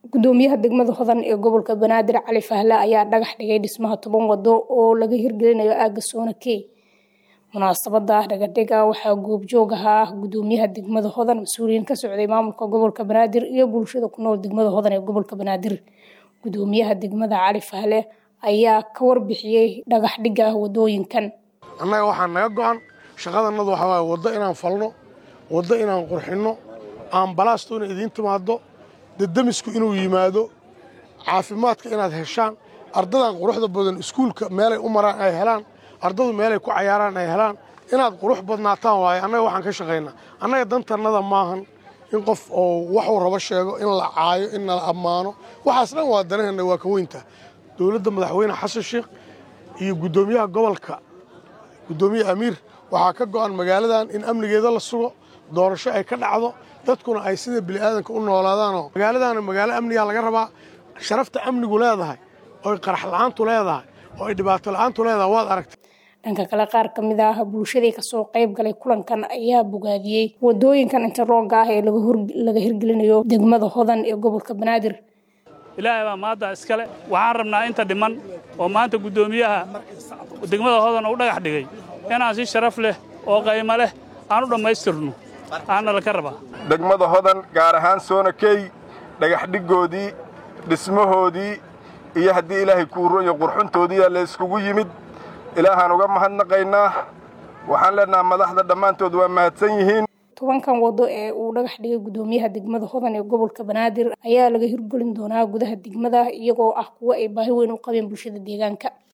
gudoomiyaha degmada hodan ee gobolka banaadir cali fahle ayaa dhagax dhigay dhismaha toban wado oo laga hirgelinayo aaga soonakey munaasabada dhagadhiga waxaa goobjoog ahaa gudoomiyaha degmada hodan mas-uuliyiin ka socday maamulka gobolka banaadir iyo bulshada ku nool degmada hodan ee gobolka banaadir gudoomiyaha degmada cali fahle ayaa ka warbixiyey dhagax dhiga wadooyinkan annaga waxaa naga go-an shaqadanadu waxaa waaye waddo inaan falno waddo inaan qurxinno aanbalaastu inay idiin timaaddo dadamisku inuu yimaado caafimaadka inaad heshaan ardadan quruxda badan iskuulka meelay u maraan ay helaan ardadu meelay ku cayaaraan ay helaan inaad qurux badnaataan waaye annaga waxaan ka shaqaynaa annaga dantannada maahan in qof oo waxuu rabo sheego in la caayo in nala ammaano waxaas dhan waa danaheenna waa ka weynta dowladda madaxweyne xasan sheekh iyo guddoomiyaha gobolka guddoomiye amiir waxaa ka go'an magaaladan in amnigeeda la sugo doorasho ay ka dhacdo dadkuna ay sida bini'aadanka u noolaadaanoo magaaladaana magaalo amnigaa laga rabaa sharafta amnigu leedahay ooy qarax la'aantu leedahay oo ay dhibaato la'aantu leedahay waad aragtay dhanka kale qaar ka mid ah bulshadii kasoo qayb galay kulankan ayaa bogaadiyey wadooyinkan interroogga ah ee laga hirgelinayo degmada hodan ee gobolka banaadir ilaahay baa maadda iskale waxaan rabnaa inta dhiman oo maanta guddoomiyaha degmada hodan u dhagax dhigay inaan si sharaf leh oo qaymo leh aan u dhammaystirno aanna laka rabaa degmada hodan gaar ahaan soonakey dhagaxdhiggoodii dhismahoodii iyo haddii ilaahay kuuro iyo qurxuntoodiiyaa la yskugu yimid ilaahaan uga mahadnaqaynaa waxaan leenaha madaxda dhammaantood waa mahadsan yihiin tobankan wado ee uu dhagax dhigay guddoomiyaha degmada hodan ee gobolka banaadir ayaa laga hirgelin doonaa gudaha degmada iyagoo ah kuwo ay baahi weyn u qabeen bulshada deegaanka